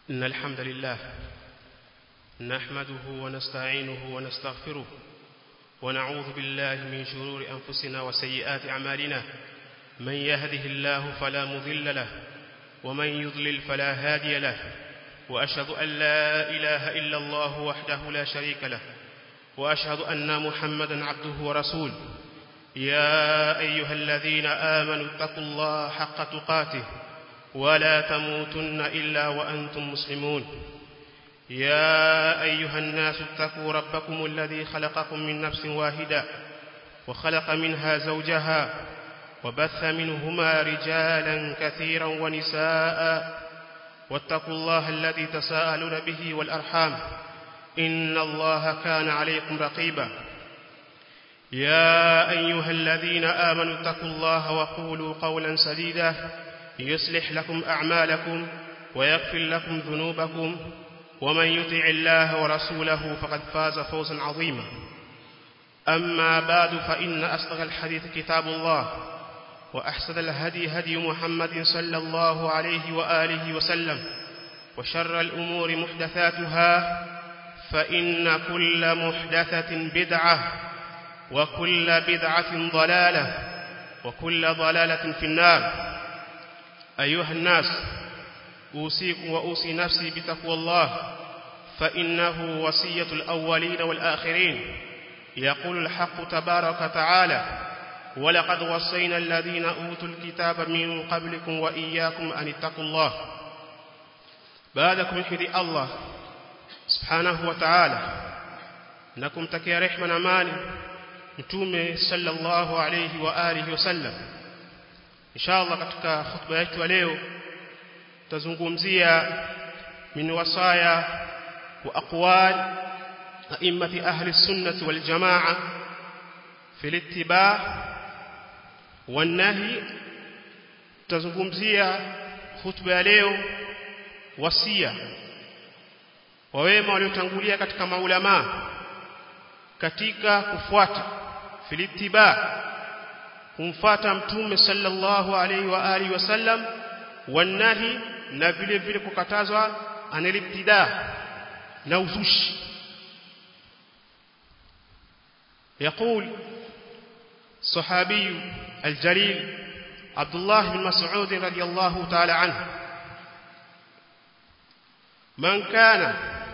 إن الحمد لله نحمده ونستعينه ونستغفره ونعوذ بالله من شرور أنفسنا وسيئات أعمالنا من يهده الله فلا مضل له ومن يضلل فلا هادي له وأشهد أن لا إله إلا الله وحده لا شريك له وأشهد أن محمدا عبده ورسوله يا أيها الذين آمنوا اتقوا الله حق تقاته ولا تموتن إلا وأنتم مسلمون يا أيها الناس اتقوا ربكم الذي خلقكم من نفس واحدة وخلق منها زوجها وبث منهما رجالا كثيرا ونساء واتقوا الله الذي تساءلون به والأرحام إن الله كان عليكم رقيبا يا أيها الذين آمنوا اتقوا الله وقولوا قولا سديدا يصلح لكم أعمالكم ويغفر لكم ذنوبكم ومن يطع الله ورسوله فقد فاز فوزا عظيما أما بعد فإن أصدق الحديث كتاب الله وأحسن الهدي هدي محمد صلى الله عليه وآله وسلم وشر الأمور محدثاتها فإن كل محدثة بدعة وكل بدعة ضلالة وكل ضلالة في النار أيها الناس أوصيكم وأوصي نفسي بتقوى الله فإنه وصية الأولين والآخرين يقول الحق تبارك وتعالى ولقد وصينا الذين أوتوا الكتاب من قبلكم وإياكم أن اتقوا الله بعدكم حدي الله سبحانه وتعالى نكم تكي رحمة أماني mtume sallallahu alayhi wa alihi wasallam inshallah katika khutba yetu leo tutazungumzia min wasaya wa aqwal a'immati ahli sunnah wal jamaa fi al-ittiba' wan nahi tutazungumzia khutba ya leo wasia wa wema waliotangulia katika maulama katika kufuata filitiba kumfata mtume sallallahu alaihi wa alihi wasallam wanahi na vile vile kukatazwa anilibtida na uzushi يقول صحابي الجليل عبد الله بن مسعود رضي الله تعالى عنه من كان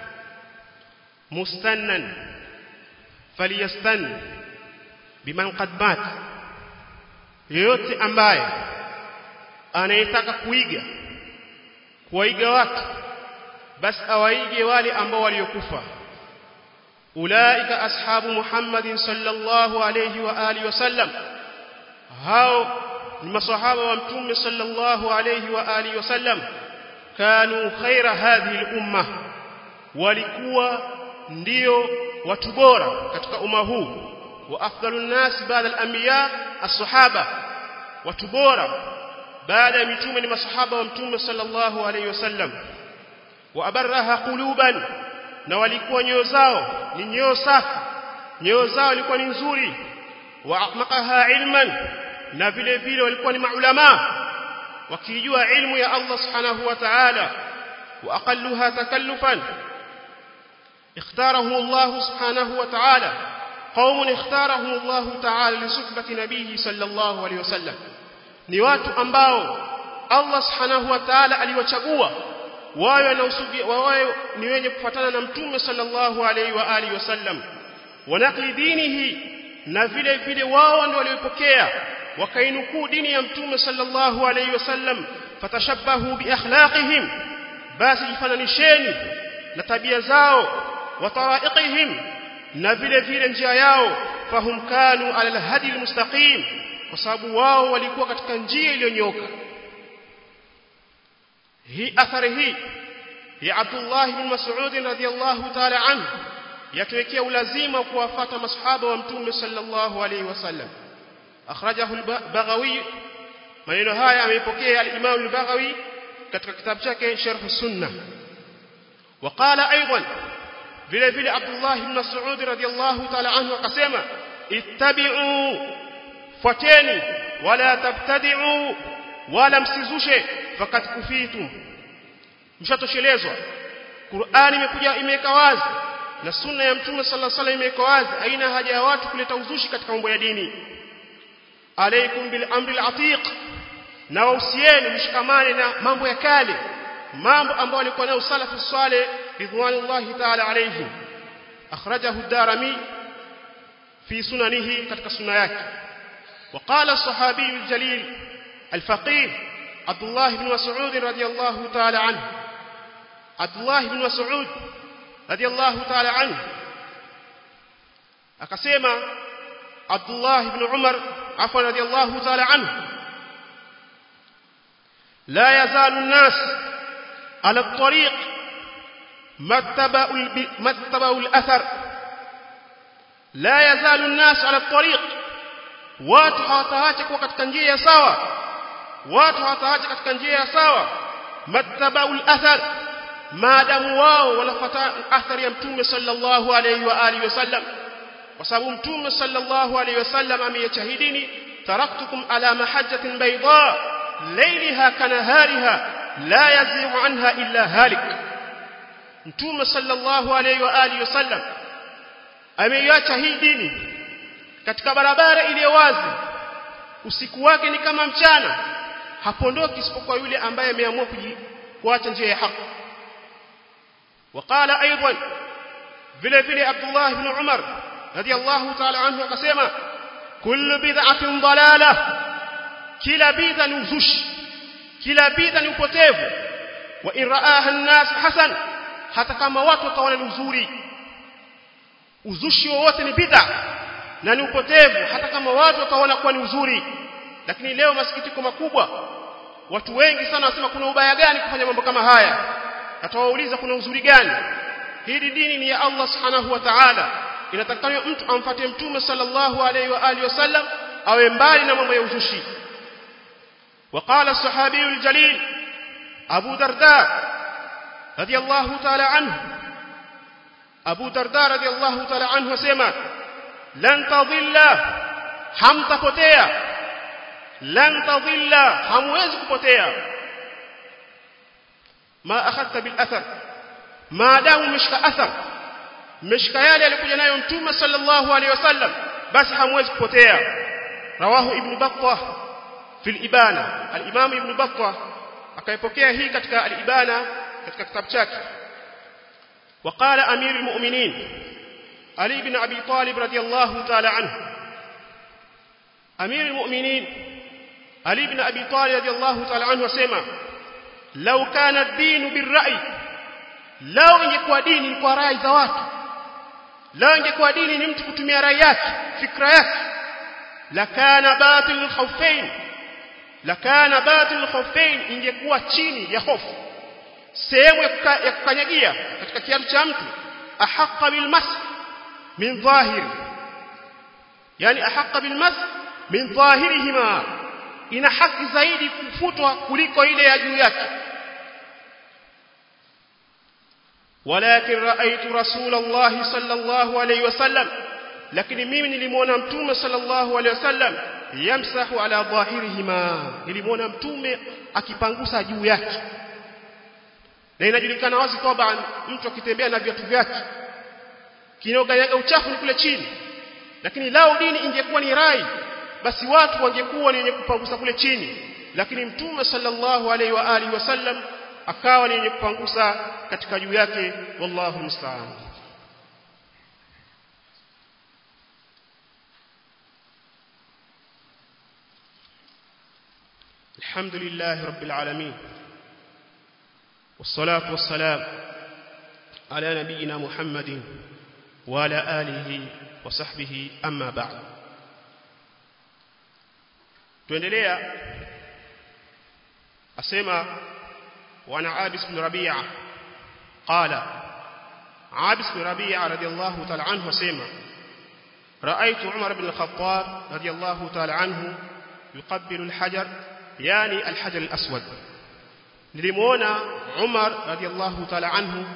مستنا فليستن biman qad mat yeyote ambaye anayetaka kuiga kuwaiga watu basi awaige wale ambao waliokufa ulaika ashabu muhammadin sallallahu alayhi wa alihi wasallam hao ni masahaba wa mtume sallallahu alayhi wa alihi wasallam kanu khaira hadhihi al-umma walikuwa ndio watu bora katika umma huu وافضل الناس بعد الانبياء الصحابه وتبورا بعد متومه ni masahaba wa mtume sallallahu alayhi wasallam wa abarraha quluban na walikuwa nyoyo zao ni nyoyo safi nyoyo zao ilikuwa ni nzuri wa aqmaqaha ilman na vile vile walikuwa ni maulama wakijua ilmu ya Allah subhanahu wa ta'ala wa aqalluha takallufan اختاره الله سبحانه وتعالى قوم اختارهم الله تعالى لصحبة نبيه صلى الله عليه وسلم ni watu ambao Allah subhanahu wa ta'ala aliwachagua wawe na usubi wawe ni wenye kufuatana na mtume sallallahu alaihi wa alihi wasallam wanakli dinihi na vile vile wao ndio waliopokea wakainukuu dini ya mtume sallallahu alaihi wasallam fatashabbahu bi akhlaqihim basi jifananisheni na tabia zao wa taraiqihim na vile vile njia yao fahum kanu ala alhadi almustaqim kwa sababu wao walikuwa katika njia iliyonyoka hii athari hii ya Abdullah ibn Mas'ud radhiyallahu ta'ala anhu yatuwekea ulazima kuwafuata masahaba wa mtume sallallahu alayhi wasallam akhrajahu al-Baghawi maneno haya ameipokea al-Imam al-Baghawi katika kitabu chake Sharh as-Sunnah وقال ايضا vile vile Abdullah ibn Mas'ud radhiyallahu ta'ala anhu akasema ittabi'u fuateni wala tabtadi'u wala msizushe fakat kufitum mshatoshelezwa Qur'ani imekuja imeweka wazi na sunna ya mtume sallallahu alaihi wasallam imeweka wazi haina haja ya watu kuleta uzushi katika mambo ya dini alaikum bil amri al atiq na wausieni mshikamane na mambo ya kale mambo ambayo walikuwa nayo salafu saleh ridwanullahi ta'ala alayhim akhrajahu ad-darimi fi sunanihi katika sunna yake وقال الصحابي الجليل الفقيه عبد الله بن مسعود رضي الله تعالى عنه عبد الله بن مسعود رضي الله تعالى عنه akasema Abdullah ibn Umar afwan radiyallahu ta'ala anhu la yazalu an-nas ala at-tariq mattaba'u al-athar la yazalu an-nas ala at-tariq watu hawataacha kuwa katika njia ya sawa watu hawataacha katika njia ya sawa mattaba'u al-athar maadamu wao wanafuata athari ya mtume sallallahu alayhi wa alihi wasallam kwa sababu mtume sallallahu alayhi wasallam ameyachahidini taraktukum ala mahajjatin bayda laylaha kanahariha la yazighu anha illa halik mtume sallallahu alayhi wa alihi wasallam ameiacha hii dini katika barabara iliyo wazi usiku wake ni kama mchana hapondoki isipokuwa yule ambaye ameamua kuacha njia ya haki وقال ايضا vile vile Abdullah ibn Umar radiyallahu ta'ala anhu akasema kullu bid'atin dalalah kila bid'a ni uzushi kila bid'a ni upotevu wa in ra'aha an-nas hasan hata kama watu wakaona ni uzuri uzushi wowote ni bid'a na ni upotevu hata kama watu wakaona kuwa ni uzuri lakini leo masikitiko makubwa watu wengi sana wanasema kuna ubaya gani kufanya mambo kama haya atawauliza kuna uzuri gani hili dini ni ya Allah subhanahu wa ta'ala inatakana mtu amfuate mtume sallallahu alayhi wa alihi wasallam awe mbali na mambo ya uzushi وقال الصحابي الجليل أبو درداء رضي الله تعالى عنه أبو درداء رضي الله تعالى عنه وسمع لن تضل هم تpotea لن تضل hamwezi kupotea ما أخذت بالأثر ما دام مشك أثر مشك yale alikuja nayo mtume sallallahu alaihi wasallam basi hamwezi kupotea rawahu ibn battah fi al-ibana al-imam ibn battah akaipokea hii katika al-ibana katika kitabu chake وقال امير المؤمنين علي بن ابي طالب رضي الله تعالى عنه امير المؤمنين علي بن ابي طالب رضي الله تعالى عنه وسمع لو كان الدين بالرأي لو ingekuwa dini ni kwa rai za watu leo ingekuwa dini ni mtu kutumia rai yake fikra yake lakana batil khawfain lakana batil khawfain ingekuwa chini ya hofu sehemu ya kukanyagia katika kiatu cha mtu ahaqqa bil mas min dhahir yani ahaqqa bil mas min dhahirihima ina haki zaidi kufutwa kuliko ile ya juu yake ولكن رأيت رسول الله صلى الله عليه وسلم لكن mimi nilimuona mtume sallallahu alaihi wasallam yamsahu ala dhahirihima nilimuona mtume akipangusa juu yake na inajulikana wazi kwamba mtu akitembea na viatu vyake kinoganyaga uchafu ni kule chini lakini lao dini ingekuwa ni rai basi watu wangekuwa ni wenye kupangusa kule chini lakini mtume sallallahu alaihi wa alihi wasallam akawa ni wenye kupangusa katika juu yake wallahu musta'an الحمد لله رب العالمين والصلاة والسلام على نبينا محمد وعلى آله وصحبه أما بعد tuendelea asema wana Abis bin Rabi'a qala Abis bin Rabi'a radiyallahu ta'ala anhu asema رأيت عمر بن الخطاب رضي الله تعالى عنه يقبل الحجر يعني الحجر الأسود nilimuona Umar radiyallahu ta'ala anhu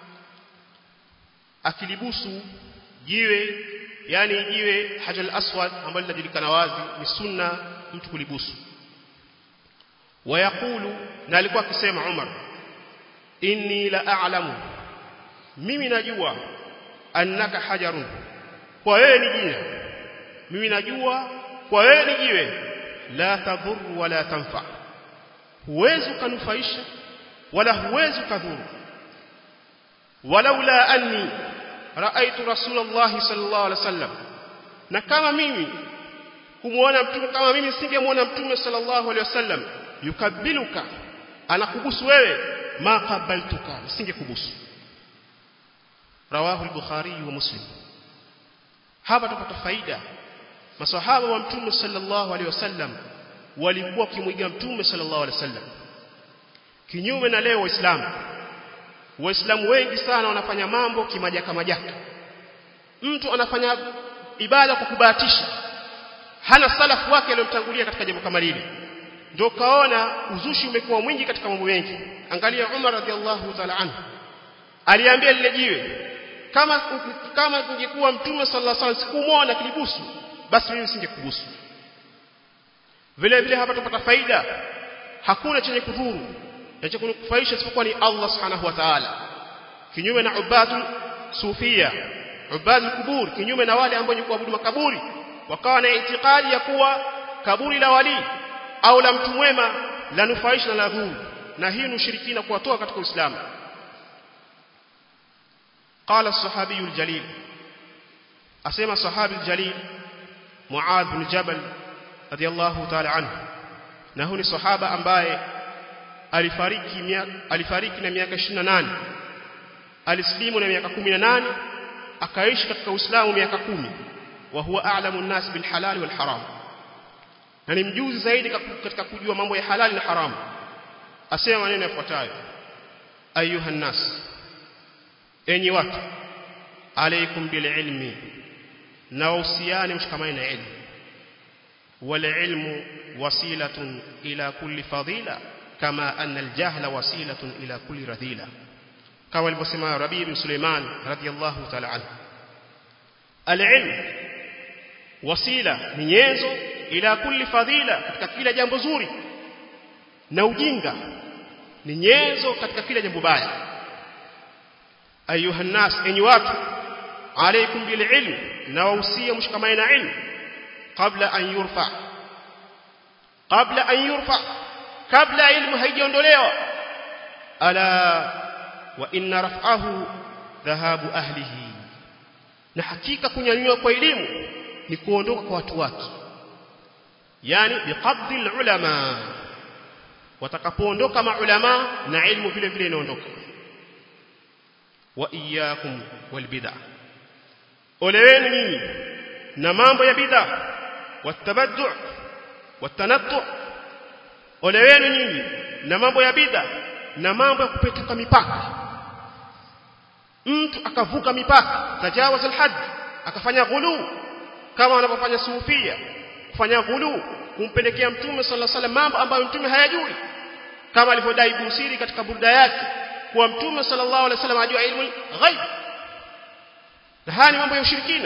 akilibusu jiwe yani jiwe hajar al-aswad ambalo linajulikana wazi ni sunna mtu kulibusu wayakulu na alikuwa akisema Umar inni la a'lamu mimi najua annaka hajarun kwa wewe ni jina mimi najua kwa wewe ni jiwe la tadhur wala tanfa huwezi kunufaisha wala huwezi kudhuru walaula anni raaitu rasulullah sallallahu alaihi wasallam na kama mimi kumuona mtume kama mimi singemuona mtume sallallahu alaihi wasallam yukabiluka anakubusu wewe ma qabaltuka singekubusu rawahu al-bukhari wa muslim hapa tupata faida maswahaba wa mtume sallallahu alaihi wasallam walikuwa kimwiga mtume sallallahu alaihi wasallam kinyume na leo waislamu waislamu wengi sana wanafanya mambo kimajaka majaka mtu anafanya ibada kwa kubahatisha hana salafu wake aliyomtangulia katika jambo kama lile ndio kaona uzushi umekuwa mwingi katika mambo mengi angalia Umar radhiallahu ta'ala anhu aliambia lile jiwe kama kama kungekuwa mtume sallallahu alaihi wasallam sikumuona kilibusu basi mimi singekubusu vile vile hapa tupata faida hakuna chenye kudhuru na cha kunufaisha isipokuwa ni Allah subhanahu wa ta'ala kinyume na ubadu sufia ubadu kubur kinyume na wale ambao ni kuabudu makaburi wakawa na itikadi ya kuwa kaburi la wali au la mtu mwema la nufaisha na la dhuru na hii ni ushirikina kuwatoa katika Uislamu قال الصحابي الجليل أسمى الصحابي الجليل معاذ بن جبل رضي الله تعالى عنه نهوني صحابة أمباye alifariki alifariki na miaka 28 alislimu na miaka 18 akaishi katika Uislamu miaka 10 wa huwa a'lamu an-nas bil halal wal haram na ni mjuzi zaidi katika kujua mambo ya halali na haramu asema maneno yafuatayo ayuha nas enyi watu alaykum bil ilmi na usiane mshikamane na ilmu wal ilmu wasilatun ila kulli fadila kama anna al jahla wasilatun ila kulli radhila kama alivyosema Rabi bin Suleiman radiyallahu ta'ala anhu al ilm wasila ni nyenzo ila kulli fadila katika kila jambo zuri na ujinga ni nyenzo katika kila jambo baya ayuha nas enyi watu alaykum bil ilm na wausia mshikamane na ilmu kabla an yurfa kabla an yurfa kabla ilmu haijaondolewa ala wa inna raf'ahu dhahabu ahlihi na hakika kunyanyua kwa elimu ni kuondoka kwa watu wake yani biqabdi ulama watakapoondoka maulama na ilmu vile vile inaondoka wa iyyakum wal bid'ah oleweni nyinyi na mambo ya bid'a watabaddu watanattu oleweni nyinyi na mambo ya bid'a na mambo ya kupetuka mipaka mtu akavuka mipaka tajawaz alhad akafanya ghulu kama wanavyofanya sufia kufanya ghulu kumpelekea mtume sallallahu alaihi wasallam mambo ambayo mtume hayajui kama alivyodai Busiri katika burda yake kuwa mtume sallallahu alaihi wasallam ajua ilmu ghaib na haya ni mambo ya ushirikina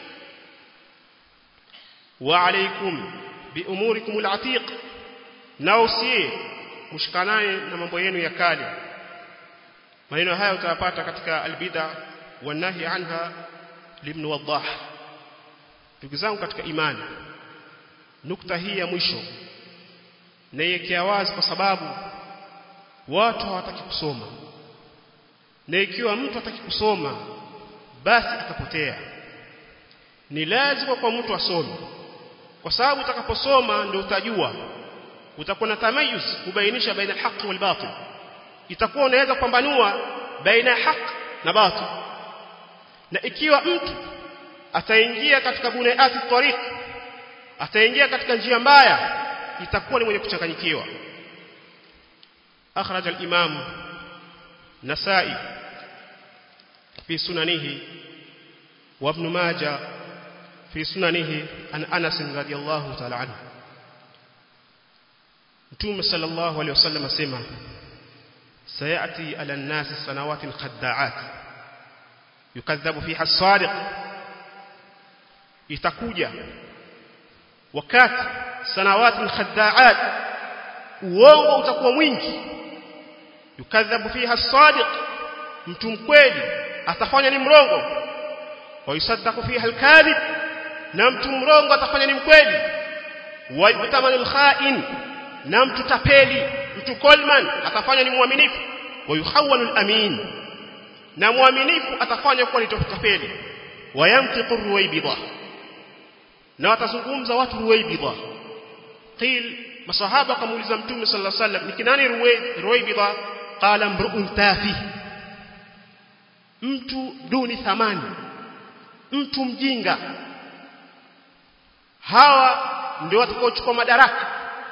wa alaikum bi umurikum alatiq na usie mshikanane na mambo yenu ya kale maneno haya utayapata katika albid'a wanahi anha libn wadah ndugu zangu katika imani nukta hii ya mwisho naiwekea wazi kwa sababu watu hawataki kusoma na ikiwa mtu hataki kusoma basi atapotea ni lazima kwa mtu asome kwa sababu utakaposoma ndio utajua utakuwa na tamayuz kubainisha baina haki wal batil itakuwa unaweza kupambanua baina ya haki na batil na ikiwa mtu ataingia katika bunaati tariq ataingia katika njia mbaya itakuwa ni mwenye kuchanganyikiwa akhraj al-imam nasai fi sunanihi wa ibn majah fi sunanihi an anas radiyallahu ta'ala anhu mtume sallallahu alayhi wasallam asema sayati ala an-nas sanawatin khadda'at yukadhabu fiha as-sadiq itakuja wakati sanawatin khadda'at uongo utakuwa mwingi yukadhabu fiha as-sadiq mtu mkweli atafanya ni mrongo wa yusaddaqu fiha al-kadhib na mtu mrongo atafanya ni mkweli wa yutamanu al-kha'in na mtu tapeli mtu kolman atafanya ni mwaminifu wa yuhawwalu al-amin na mwaminifu atafanya kuwa ni tapeli wa yamtiqu ruwaybidha na watazungumza watu ruwaybidha qil masahaba kamuuliza mtume sallallahu alaihi wasallam ni kinani ruwaybidha qala mru'un tafi mtu duni thamani mtu mjinga hawa ndio watakaochukua madaraka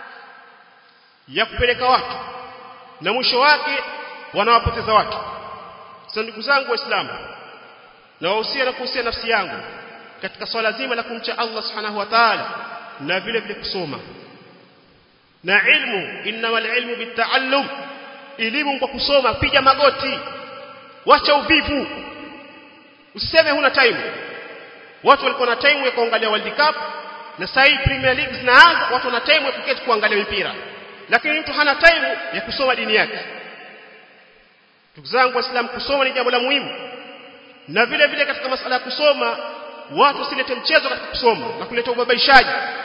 ya kupeleka watu na mwisho wake wanawapoteza watu sasa ndugu zangu waislamu na wahusia na kuhusia nafsi yangu katika swala zima la kumcha Allah subhanahu wa ta'ala na vile vile kusoma na ilmu innamal ilmu bitaallum elimu kwa kusoma piga magoti wacha uvivu usiseme huna time watu walikuwa na time ya kuangalia World Cup na sasa hii Premier League zinaanza watu wana time ya kuketi kuangalia mpira lakini mtu hana time ya kusoma dini yake ndugu zangu waislamu kusoma ni jambo la muhimu na vile vile katika masala ya kusoma watu wasilete mchezo katika kusoma na kuleta ubabaishaji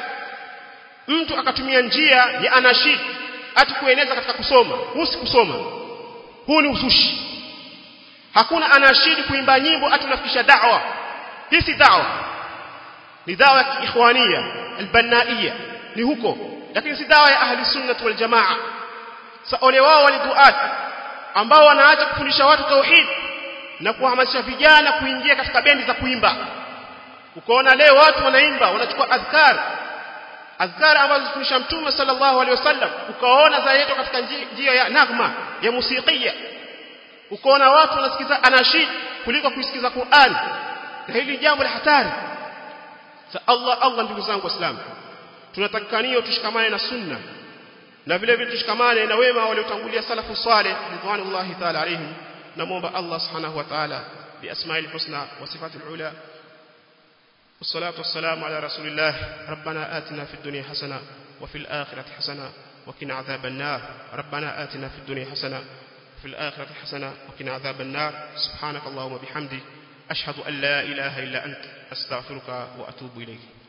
mtu akatumia njia ya anashid ati kueneza katika kusoma huu si kusoma huu ni uzushi hakuna anashidi kuimba nyimbo ati unafikisha da'wa hii si da'wa ni da'wa ya kiikhwania albanaiya ni huko lakini si da'wa ya ahli sunnah wal jamaa sa ole wao waliduat ambao wanaacha kufundisha watu tauhid na kuhamasisha vijana kuingia katika bendi za kuimba ukaona leo watu wanaimba wanachukua adhkar adhkar ambazo zifundisha mtume sallallahu alaihi wasallam ukaona zayeto katika njia ya nagma ya musikia ukaona watu wanasikiza anashid kuliko kusikiza Qur'an na hili jambo la hatari sa Allah Allah ndugu zangu waislamu tunatakikania tushikamane na sunna na vile vile tushikamane na wema waliotangulia salafu saleh ridwanullahi ta'ala alaihim namuomba Allah subhanahu wa ta'ala biasma'il husna wa sifatil ula والصلاة والسلام على رسول الله ربنا آتنا في الدنيا حسنة وفي الآخرة حسنة وقنا عذاب النار ربنا آتنا في الدنيا حسنة وفي الآخرة حسنة وقنا عذاب النار سبحانك اللهم وبحمدك أشهد أن لا إله إلا أنت أستغفرك وأتوب إليك